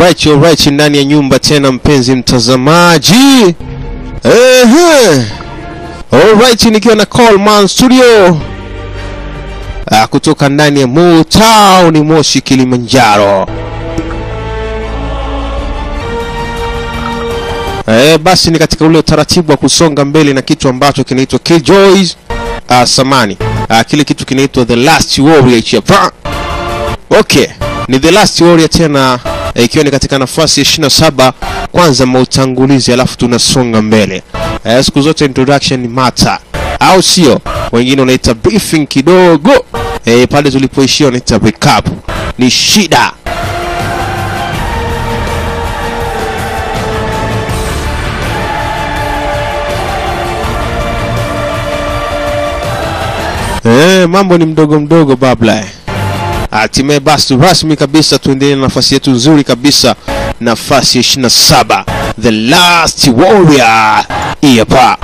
Alright, alright, ndani ya nyumba tena, mpenzi mtazamaji. Ehe. Alright, nikiwa na Coleman Studio ah, kutoka ndani ya Motown Moshi, Kilimanjaro. Eh, basi ni katika ule utaratibu wa kusonga mbele na kitu ambacho kinaitwa Killjoys uh, samani uh, kile kitu kinaitwa The Last Warrior hapa. Okay, ni The Last Warrior tena eh, ikiwa ni katika nafasi ya 27 kwanza mautangulizi, alafu tunasonga mbele. Eh, siku zote introduction ni mata, au sio? Wengine wanaita briefing kidogo. Eh, pale tulipoishia wanaita recap. Ni shida. Eh, mambo ni mdogo mdogo babla. Hatimaye basi rasmi kabisa tuendelee na nafasi yetu nzuri kabisa, nafasi ya 27 The Last Warrior. Hii hapa.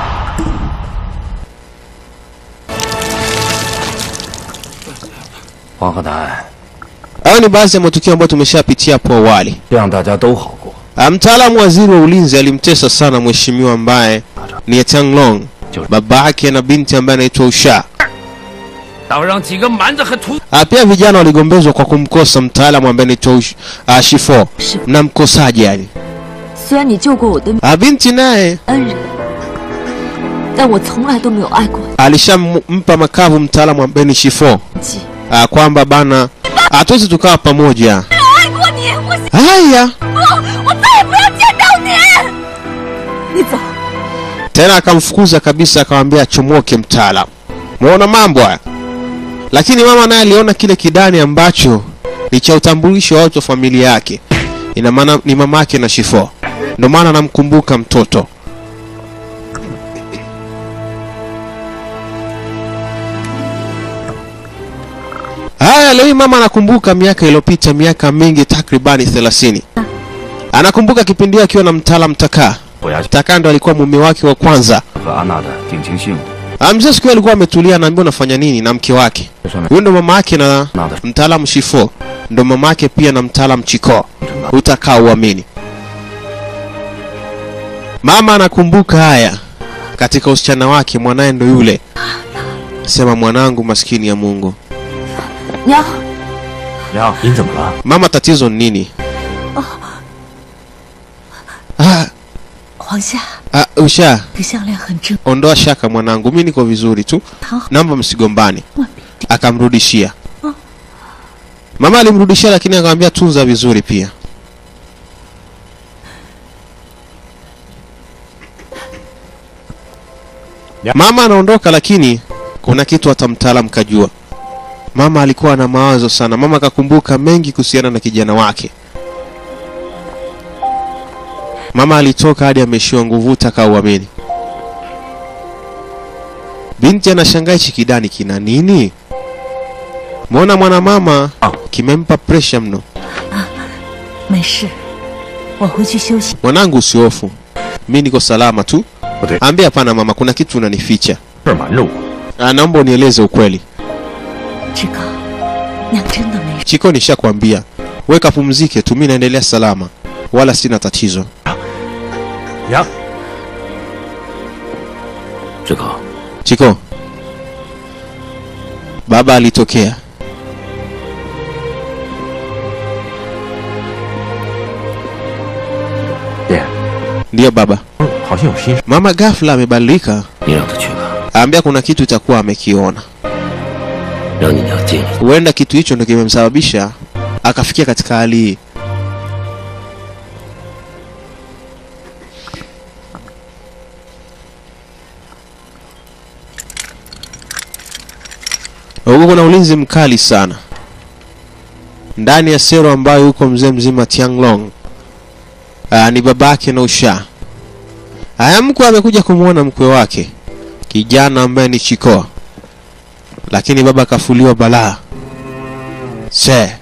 黄鹤南， Hayo ni baadhi ya matukio ambayo tumeshapitia hapo awali. 让大家都好过。 Ah, Mtaalamu waziri wa ulinzi alimtesa sana mheshimiwa ambaye ni Tiang Long, baba yake na binti ambaye anaitwa Usha. 倒让几个蛮子和秃 Ah, pia vijana waligombezwa kwa kumkosa mtaalamu ambaye anaitwa Ush- ah, Shifo. 是， Mnamkosaje yani? 虽然你救过我的 Ah, binti naye 恩人，但我从来都没有爱过 alishampa makavu mtaalamu ambaye ni Shifo 自己。 ah, kwamba bana hatuwezi tukawa pamoja. 爱过你，我 Haya, 我再也不要见到你。你走， tena akamfukuza kabisa, akamwambia achomoke mtaalamu. Muona mambo haya. Lakini mama naye aliona kile kidani ambacho ni cha utambulisho wa watu wa familia yake, ina maana ni mamake na Shifo, ndio maana anamkumbuka mtoto. Haya, leo hii mama anakumbuka miaka iliyopita, miaka mingi, takribani 30. Anakumbuka kipindi hicho akiwa na mtaalamu Takaa. 我要去 Takaa ndo alikuwa mume wake wa kwanza. 和安娜的定情信物。 Ah, Mzee siku hiyo alikuwa ametulia, anaambiwa unafanya nini na mke wake. 这上面 Huyo ndo mama yake na 安娜的 mtaalamu Shifo, ndo mama yake pia na mtaalamu Chiko. Utakaa uamini. Mama anakumbuka haya katika usichana wake, mwanaye ndo yule. Sema mwanangu, maskini ya Mungu. 娘， 娘，您怎么了？ Mama, tatizo ni nini? Ah, 黄夏， ah, usha 这项链很珍， ondoa shaka mwanangu, mi niko vizuri tu, 好， naomba msigombane. 万别 Akamrudishia. Ah. Mama alimrudishia, lakini akamwambia tunza vizuri pia. Ya. Mama anaondoka, lakini kuna kitu hata mtaalamu kajua. Mama alikuwa na mawazo sana. Mama akakumbuka mengi kuhusiana na kijana wake. Mama alitoka hadi ameishiwa nguvu, taka uamini. Binti anashangaa hichi kidani kina nini? Mwona mwana mama Ah. kimempa presha mno. 没事，我回去休息。 Mwanangu usihofu, mi niko salama tu. 不对， Ambia hapana mama, kuna kitu unanificha. 这儿瞒着我。 Ah, Naomba unieleze ukweli. 志刚，娘真的没事。 Chiko, nishakwambia weka pumzike tu, mi naendelea salama, wala sina tatizo. 娘，志刚， Chiko, baba alitokea. 爹， Ndiyo baba. 好像有心事， Mama ghafla amebadilika, 你让他去吧， aambia kuna kitu itakuwa amekiona. 让你娘见你。 Huenda kitu hicho ndio kimemsababisha akafikia katika hali hii. Huko kuna ulinzi mkali sana ndani ya sero ambayo yuko mzee mzima Tianglong. Aa, ni babake na Usha. Haya, mkwe amekuja kumwona mkwe wake kijana ambaye ni Chikoa lakini baba kafuliwa balaa se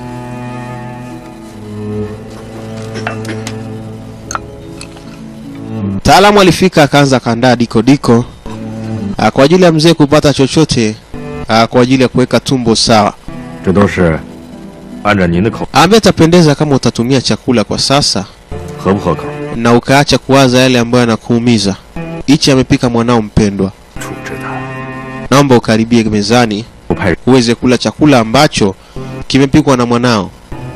mtaalamu alifika akaanza kaandaa diko diko ah, kwa ajili ya mzee kupata chochote ah, kwa ajili ya kuweka tumbo sawa 这都是按照您的口， Ambaye atapendeza kama utatumia chakula kwa sasa 合不合口？ na ukaacha kuwaza yale ambayo yanakuumiza. Hichi amepika mwanao mpendwa, 处置的， naomba ukaribie mezani 不派人 uweze kula chakula ambacho kimepikwa na mwanao.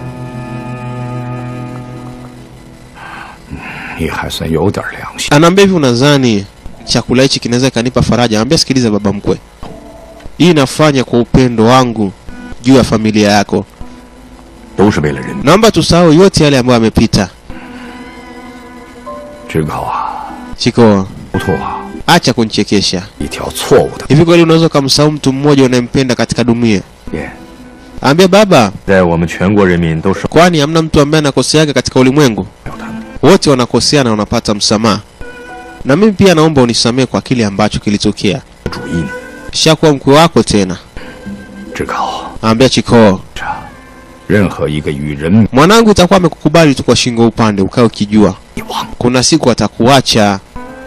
你还算有点良心。 Anaambia hivi, unadhani chakula hichi kinaweza kanipa faraja? Anambia, sikiliza baba mkwe, hii nafanya kwa upendo wangu juu ya familia yako. 都是为了人民。 Naomba tusahau yote yale ambayo yamepita. 志高啊， Chiko, 不错啊， acha kunichekesha. 一条错误的 Hivi kweli unaweza ukamsahau mtu mmoja unayempenda katika dunia? 也 Ambia baba, 在我们全国人民都受 kwani hamna mtu ambaye anakoseaga katika ulimwengu? 不了他们。 Wote wanakosea na wanapata msamaha. Na mimi pia naomba unisamehe kwa kile ambacho kilitokea. 主意呢？ Shakuwa mkwe wako tena. 志高， Ambia Chiko, 这任何一个与人 mwanangu itakuwa amekukubali tu kwa shingo upande, ukae ukijua 你忘 kuna siku atakuacha.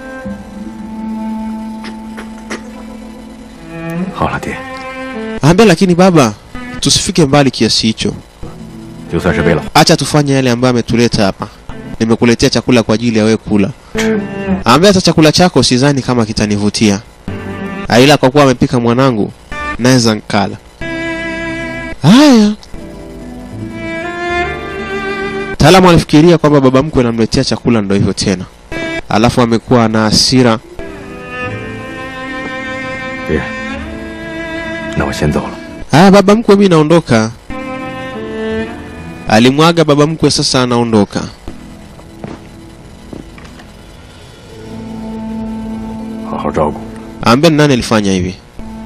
好了，爹， Ambia lakini baba, tusifike mbali kiasi hicho. 就算是为了 Acha tufanye yale ambayo ametuleta hapa. Nimekuletea chakula kwa ajili ya wewe kula. Ambia hata chakula chako sidhani kama kitanivutia. Ah, Ila kwa kuwa amepika mwanangu, naweza nkala. Haya. Taalamu alifikiria kwamba baba mkwe anamletea chakula ndo hivyo tena. Alafu amekuwa na hasira. 爹，那我先走了。 Haya, baba mkwe, mimi naondoka. Alimwaga baba mkwe, sasa anaondoka. 好好照顾。 Ambia ni nani alifanya hivi?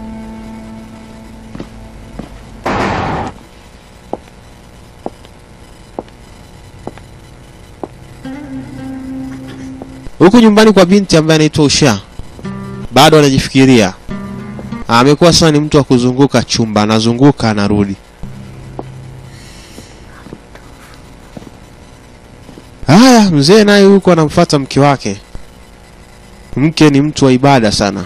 Huku nyumbani kwa binti ambaye anaitwa Usha, bado anajifikiria. Amekuwa sasa ni mtu wa kuzunguka chumba, anazunguka anarudi. Haya, mzee naye huko anamfuata mke wake. Mke ni mtu wa ibada sana.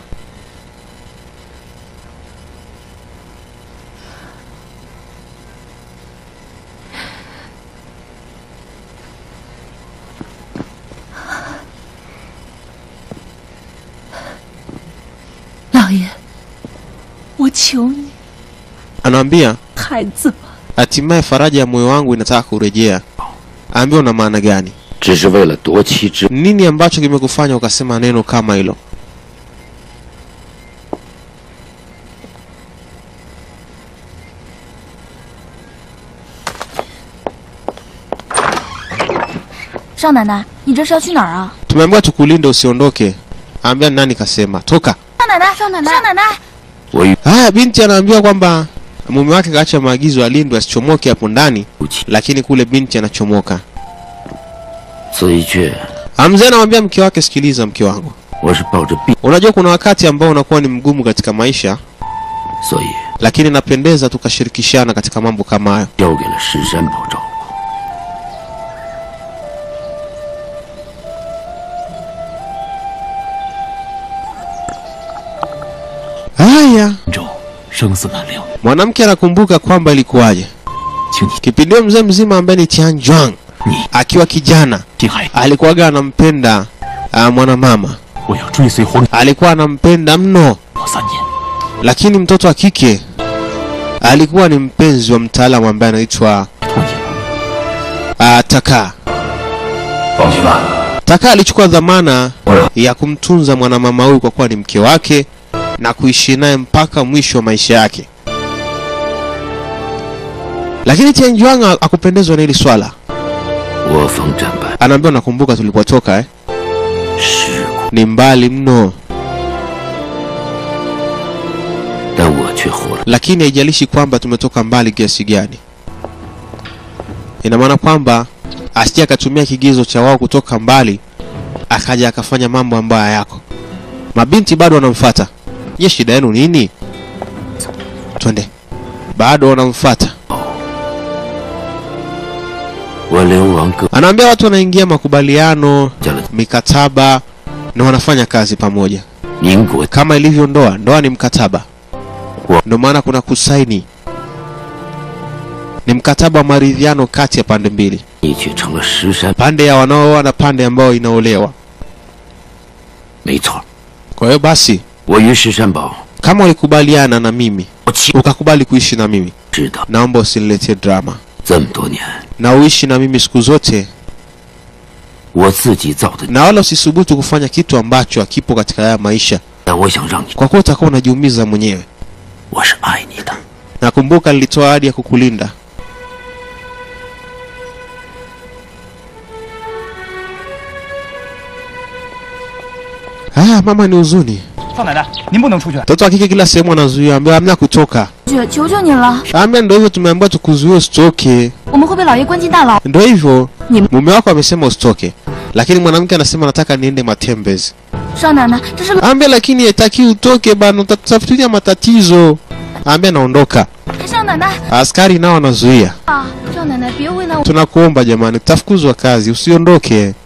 老爷，我求你， Anaambia 孩子吧， hatimaye faraja ya moyo wangu inataka kurejea. Ambia una maana gani? 只是为了夺妻之， Nini ambacho kimekufanya ukasema neno kama hilo? 少奶奶，你这是要去哪儿啊？ Tumeambiwa tukulinde usiondoke. Ambia ni nani kasema toka. 少奶奶，少奶奶，少奶奶， 我与 Haya, binti anaambiwa kwamba mume wake kaacha maagizo alindwe asichomoke hapo ndani, 夫妻 lakini kule binti anachomoka. 的确， Ah, Mzee anamwambia mke wake, sikiliza mke wangu, 我是抱着病， unajua kuna wakati ambao unakuwa ni mgumu katika maisha, 所以 lakini napendeza tukashirikishana katika mambo kama hayo. 交给了石山宝照顾。 Haya, 州生死难料， mwanamke anakumbuka kwamba ilikuwaje 请你 kipindi hiyo mzee mzima ambaye ni Tian Juang 你 akiwa kijana 定海， alikuwaga anampenda uh, mwanamama, 我要追随皇 alikuwa anampenda mno, 我三年， lakini mtoto wa kike alikuwa ni mpenzi wa mtaalamu ambaye anaitwa 同意了。 uh, Taka. 放心吧， Taka alichukua dhamana ya kumtunza mwanamama huyu kwa kuwa ni mke wake na kuishi naye mpaka mwisho wa maisha yake. Lakini Tian Juang akupendezwa na hili swala. 我方战败， Anaambiwa nakumbuka tulipotoka eh? 事故， Ni mbali mno, 但我却活了。 lakini haijalishi kwamba tumetoka mbali kiasi gani. Ina maana kwamba asije akatumia kigezo cha wao kutoka mbali akaja akafanya mambo ambayo hayako. Mabinti bado wanamfuata. Je, shida yenu nini? Twende. Bado wanamfuata. 我流亡各 Anaambia watu wanaingia makubaliano, 家了 mikataba na wanafanya kazi pamoja. 民国 Kama ilivyo ndoa, ndoa ni mkataba. Wa- Ndio maana kuna kusaini. ni mkataba wa maridhiano kati ya pande mbili, 你却成了石山。 pande ya wanaooa na pande ambayo inaolewa. 没错， Kwa hiyo basi, 我与石山宝， kama ulikubaliana na mimi 我亲 ukakubali kuishi na mimi, 知道 naomba usiniletee drama 这么多年， na uishi na mimi siku zote, 我自己造的。 na wala usisubutu kufanya kitu ambacho hakipo katika haya maisha, 但我想让你， kwa kuwa utakuwa unajiumiza mwenyewe. 我是爱你的。 Nakumbuka nilitoa ahadi ya kukulinda. Ah, mama ni huzuni. 少奶奶，您不能出去。 Mtoto wa kike kila sehemu anazuia, ambaye hamna kutoka. 姐，求求你了， Ambia ndio hivyo, tumeambiwa tukuzuie usitoke. 我们会被老爷关进大牢。 Ndio hivyo, Ni- mume wako amesema usitoke, lakini mwanamke anasema nataka niende matembezi. 少奶奶，这是 Ambia lakini haitaki utoke bana, utatafutilia matatizo. Ambia naondoka. 少奶奶 Askari nao wanazuia. 啊！少奶奶，别为难我 Tunakuomba jamani, utafukuzwa kazi, usiondoke. 了，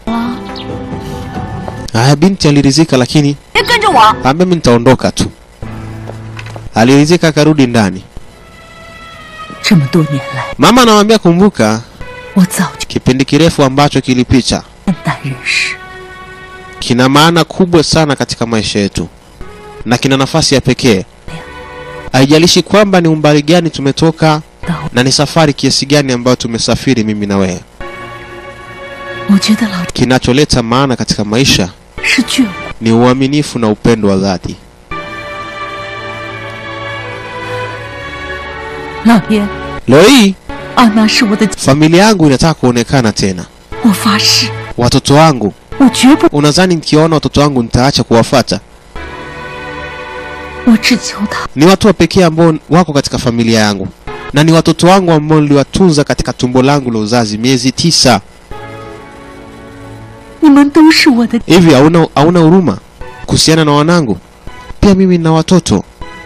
Haya, binti alirizika, lakini 别跟着我。 ambia mimi nitaondoka tu. Alirizika akarudi ndani. 这么多年来， Mama anamwambia kumbuka 我早就 kipindi kirefu ambacho kilipita 肝胆人事， kina maana kubwa sana katika maisha yetu na kina nafasi ya pekee. Haijalishi kwamba ni umbali gani tumetoka 到 na ni safari kiasi gani ambayo tumesafiri mimi na wewe. 我觉得老 Kinacholeta maana katika maisha 是眷顾。 ni uaminifu na upendo wa dhati. 老爷， Leo hii 阿娜是我的， familia yangu inataka kuonekana tena, 我发誓， watoto wangu. 我绝不， Unadhani nikiwaona watoto wangu nitaacha kuwafata? 我只求他 Ni watu wa pekee ambao wako katika familia yangu na ni watoto wangu ambao niliwatunza katika tumbo langu la uzazi miezi tisa. 你们都是我的， Hivi hauna hauna huruma kuhusiana na wanangu? Pia mimi nina watoto.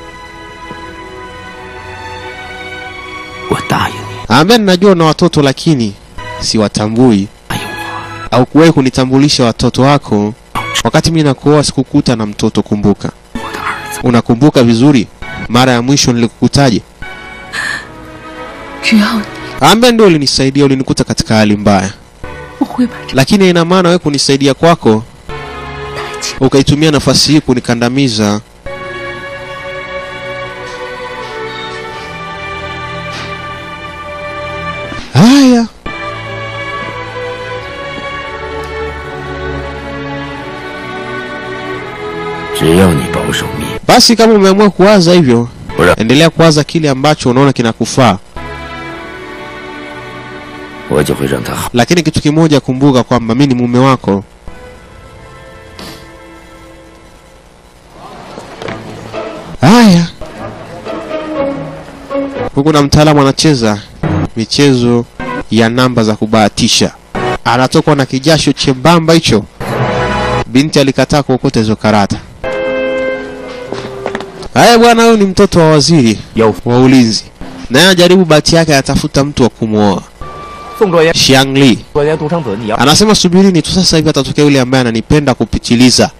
我答应你， Ambaye ninajua na watoto lakini siwatambui 答应我， au kuwahi kunitambulisha watoto wako. Wakati mimi nakuoa sikukuta na mtoto, kumbuka. 我的儿子。 Unakumbuka vizuri mara ya mwisho nilikukutaje? 只要你， Ambaye ndio ulinisaidia, ulinikuta katika hali mbaya, 我会把这 lakini ina maana wewe kunisaidia kwako 代价。 ukaitumia nafasi hii kunikandamiza. Haya, 只要你保守秘密， basi kama umeamua kuwaza hivyo, 不让 endelea kuwaza kile ambacho unaona kinakufaa, 我就会让他好。 lakini kitu kimoja, kumbuka kwamba mimi ni mume wako. Haya, huku na mtaalamu anacheza michezo ya namba za kubahatisha, anatokwa na kijasho chembamba hicho. Binti alikataa kuokota hizo karata. Haya bwana, huyu ni mtoto wa waziri 有 wa ulinzi, naye anajaribu bahati yake, anatafuta mtu wa kumwoa 宋卓元， Xiang Li. 卓元独生子，你要 Anasema subirini tu, sasa hivi atatokea yule ambaye ananipenda kupitiliza.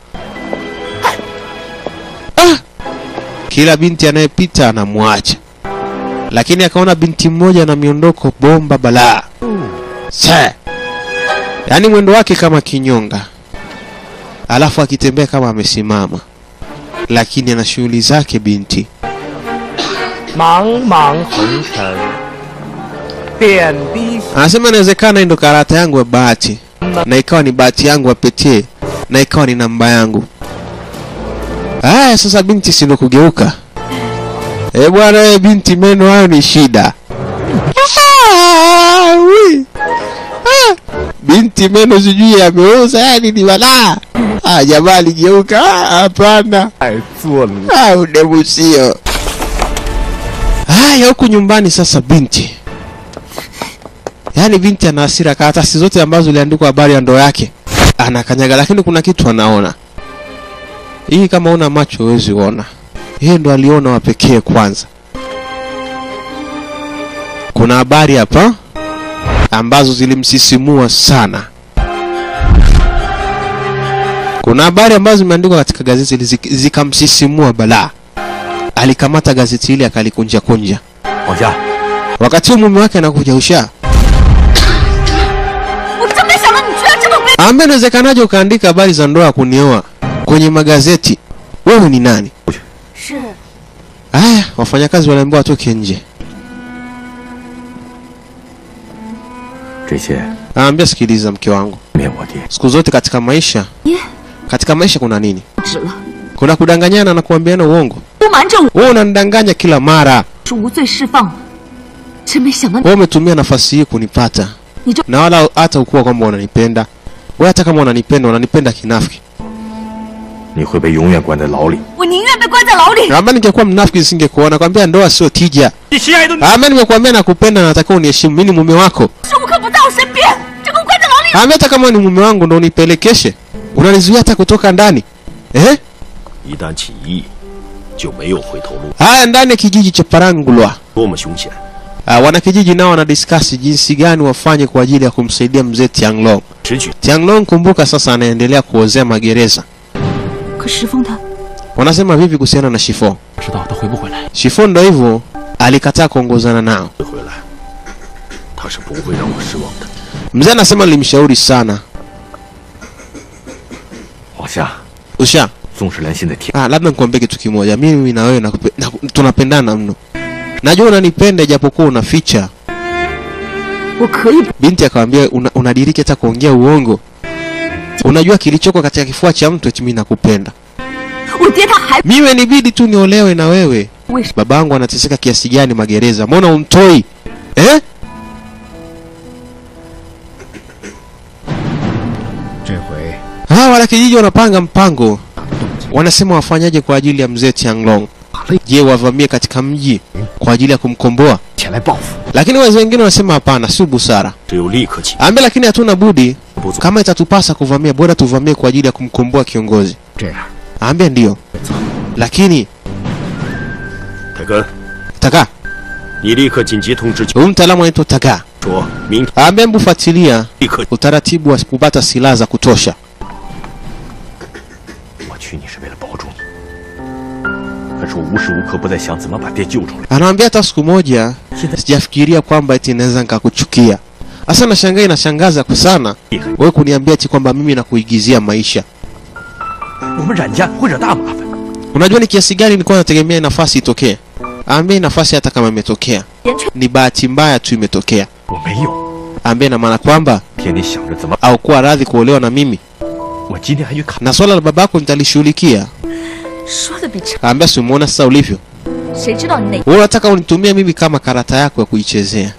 Ah! Kila binti anayepita anamwacha, lakini akaona binti mmoja na miondoko bomba balaa, Sa! yaani mwendo wake kama kinyonga, alafu akitembea kama amesimama, lakini ana shughuli zake binti. 茫茫红尘，点滴 Anasema inawezekana hii ndo karata yangu ya bahati, na ikawa ni bahati yangu ya pekee, na ikawa ni namba yangu. Haya, sasa binti si ndo kugeuka? Eh bwana, wewe binti, meno hayo ni shida. Ah, wi. Ah, binti meno sijui yameoza, yani ni balaa. Ah, jamaa aligeuka. Ah, hapana. 太做了。 Ah, udemu sio. Haya, huku nyumbani sasa binti Yaani binti ana hasira, karatasi zote ambazo ziliandikwa habari ya ndoa yake anakanyaga, lakini kuna kitu anaona. Hii kama una macho huwezi ona, yeye ndo aliona wa pekee kwanza. Kuna habari hapa ambazo zilimsisimua sana. Kuna habari ambazo zimeandikwa katika gazeti hili zik- zikamsisimua balaa. Alikamata gazeti hili akalikunja kunja. 往下， wakati huo mume wake anakuja usha 我真没想到你居然这么卑 ambaye inawezekanaje ukaandika habari za ndoa ya kunioa kwenye magazeti wewe ni nani 是 haya wafanyakazi waliambiwa watoke nje 这些 anaambia sikiliza mke wangu 面我爹， siku zote katika maisha 爹 katika maisha kuna nini 止了， kuna kudanganyana na kuambiana uongo 不瞒着我 wewe unanidanganya kila mara 是无罪释放了，真没想到 wewe umetumia nafasi hii kunipata 你这 na wala hata ukuwa kwamba unanipenda wewe hata kama unanipenda unanipenda kinafiki 你会被永远关在牢里。 我宁愿被关在牢里。 kama ningekuwa mnafiki nisingekuona kwambia ndoa sio tija 你心爱的女 ama nimekuambia nakupenda na nataka uniheshimu mimi ni mume wako 时无刻不在我身边，这个我关在牢里。 ama hata kama ni mume wangu ndo unipelekeshe unanizuia hata kutoka ndani eh 一旦起义，就没有回头路， haya ndani ya kijiji cha parangulwa 多么凶险！ uh, wanakijiji nao wanadiskasi jinsi gani wafanye kwa ajili ya kumsaidia mzee tianglong 直取 tianglong kumbuka sasa anaendelea kuozea magereza 可石峰他 wanasema vipi kuhusiana na shifo 知道他回不回来。 shifo ndo hivyo alikataa kuongozana nao 回来，他是不会让我失望的。 mzee anasema nilimshauri sana 往下， usha 宋世良现在天 ah, labda nikuambie kitu kimoja mimi na wewe nakupe- naku- tunapendana mno najua unanipenda ijapokuwa unaficha 我可以， binti akamwambia una, unadiriki hata kuongea uongo unajua kilichoko katika kifua cha mtu eti mimi nakupenda 我爹他还 mimi nibidi tu niolewe na wewe 为什 babangu anateseka kiasi gani magereza mbona umtoi eh? 这回 hawa wanakijiji wanapanga mpango wanasema wafanyaje kwa ajili ya mzee tianglong je wavamie katika mji kwa ajili ya kumkomboa 前来报复。 lakini wazee wengine wanasema hapana si busara 只有立刻起 ambe lakini hatuna budi 不走， kama itatupasa kuvamia bora tuvamie kwa ajili ya kumkomboa kiongozi 这样， ambia ndiyo lakini 泰根， taka 你立刻紧急通知， huyu mtaalamu anaitwa taka 说明天 ambe mbu fuatilia 立刻 utaratibu wa kupata silaha za kutosha 我娶你是为了保住你，可是我无时无刻不在想怎么把爹救出来。 anawambia hata siku moja sijafikiria kwamba eti naweza nikakuchukia hasa nashangaa inashangaza kwa sana wewe kuniambia eti kwamba mimi nakuigizia maisha 我们冉家会惹大麻烦。 unajua ni kiasi gani nilikuwa nategemea hii nafasi itokee ambie hii nafasi hata kama imetokea 言传 ni bahati mbaya tu imetokea 我没有， ambie na maana kwamba 天天想着怎么， au kuwa radhi kuolewa na mimi 我今天还去看。 na swala la babako nitalishughulikia 说的比成， ambia si umeona sasa ulivyo 谁知道你哪 wewe unataka unitumie mimi kama karata yako ya kuichezea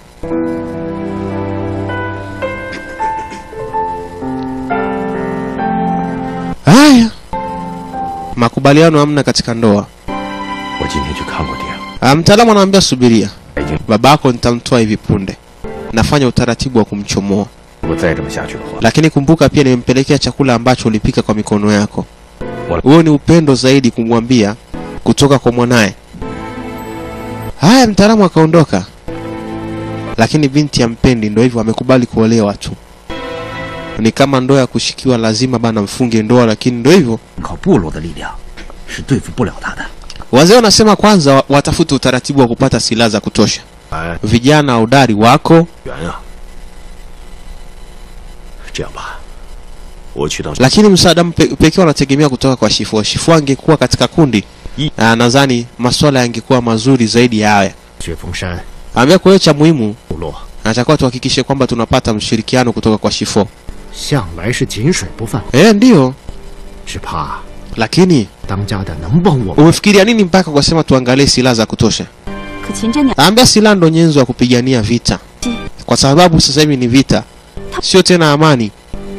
haya makubaliano hamna katika ndoa 我今天去看过爹， Ah, mtaalamu anaambia subiria 已经， babako nitamtoa hivi punde nafanya utaratibu wa kumchomoa 如果再这么下去的话， lakini kumbuka pia nimempelekea chakula ambacho ulipika kwa mikono yako Wala- huo ni upendo zaidi kumwambia kutoka kwa mwanaye haya mtaalamu akaondoka lakini binti ya mpendi ndo hivyo amekubali kuolewa tu ni kama ndoa ya kushikiwa lazima bana mfunge ndoa lakini ndo hivyo 靠部落的力量是对付不了他的。 wazee wanasema kwanza wa- watafute utaratibu wa kupata silaha za kutosha 哎， vijana udari wako 圆啊！这样吧，我去到 lakini msaada mpe- pekee wanategemea kutoka kwa shifua shifua angekuwa katika kundi I- ah, nadhani maswala yangekuwa mazuri zaidi ya haya 雪峰山 ambia kwa hiyo cha muhimu 部落 natakiwa tuhakikishe kwamba tunapata mshirikiano kutoka kwa shifo 向来是井水不犯， eh ndiyo 只怕 lakini 当家的能帮我们。 umefikiria nini mpaka ukasema tuangalie silaha za kutosha 可秦真娘 ambia silaha ndo nyenzo ya kupigania vita kwa sababu sasa hivi ni vita sio tena amani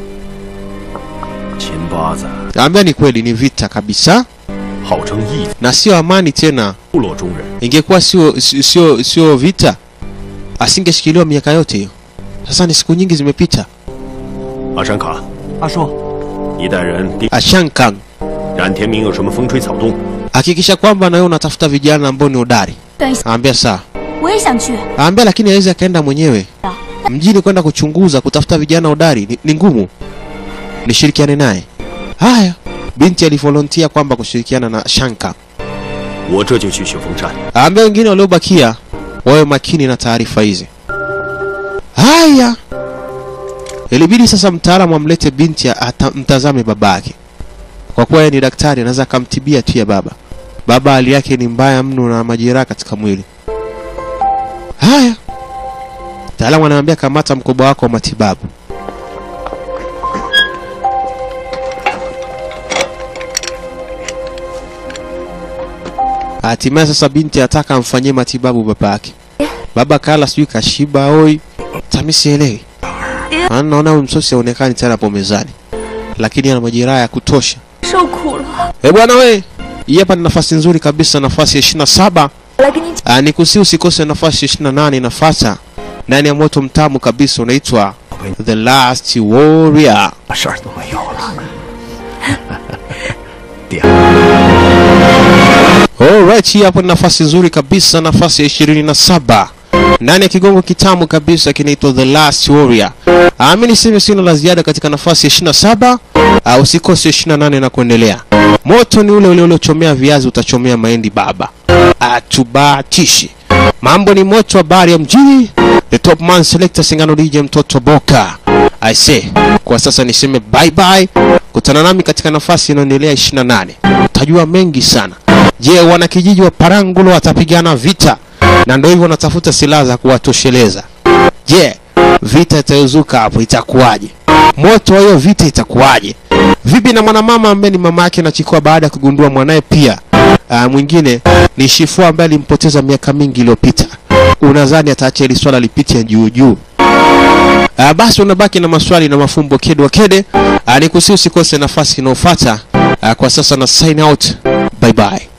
秦八子 ambia ni kweli ni vita kabisa 号称义 na sio amani tena 部落中人， ingekuwa sio sio sio vita asingeshikiliwa miaka yote hiyo sasa ni siku nyingi zimepita 阿山卡， 阿叔， 你带人盯 ashankan 冉天明有什么风吹草动， hakikisha kwamba na wewe unatafuta vijana ambao ni hodari 等一下， ambia saa 我也想去。 ambia lakini awezi akaenda mwenyewe mjini kwenda kuchunguza kutafuta vijana hodari ni, ni ngumu nishirikiane naye haya binti alivolontia kwamba kushirikiana na shanka 我这就去雪峰山。 ambia wengine waliobakia wawe makini na taarifa hizi. Haya, ilibidi sasa mtaalamu amlete binti ata, mtazame babake, kwa kuwa yeye ni daktari, anaweza akamtibia tu ya baba. Baba hali yake ni mbaya mno na majeraha katika mwili. Haya, mtaalamu anamwambia kamata mkoba wako wa matibabu. Hatimaye sasa binti ataka amfanyie matibabu baba yake. Baba kala sijui kashiba oi, tami sielewi. Maana naona huyu msosi haonekani tena hapo mezani, lakini ana majeraha ya kutosha. 受苦了， Eh bwana we, hii hapa ni nafasi nzuri kabisa, nafasi ya 27. 来给你 Ah, ni kusi usikose nafasi ya 28 inafuata ndani ya moto mtamu kabisa unaitwa The Last Warrior. 事儿都没有了。爹， Alright, hii hapo ni nafasi nzuri kabisa, nafasi ya 27 ndani ya kigongo kitamu kabisa kinaitwa The Last Warrior. Ah, mimi niseme sina la ziada katika nafasi ya 27. Ah, usikose 28 na kuendelea. Moto ni ule ule uliochomea viazi utachomea mahindi baba. Atubatishi. Mambo ni moto, habari ya mjini. The top man selector Singano DJ mtoto Boka. I say, kwa sasa niseme bye bye. Kutana nami katika nafasi inayoendelea 28. Utajua mengi sana. Je, wanakijiji wa Parangulo watapigana vita? Na ndio hivyo wanatafuta silaha za kuwatosheleza. Je, vita itayozuka hapo itakuwaje? Moto wa hiyo vita itakuwaje? Vipi na mwanamama ambaye ni mama yake na Chikoa baada ya kugundua mwanaye pia uh, mwingine ni Shifua ambaye alimpoteza miaka mingi iliyopita. Unadhani ataacha hili swala lipite juu juu? Uh, basi unabaki na maswali na mafumbo kede wa kede. Uh, nikusi usikose nafasi inayofuata. Uh, kwa sasa na sign out. Bye bye.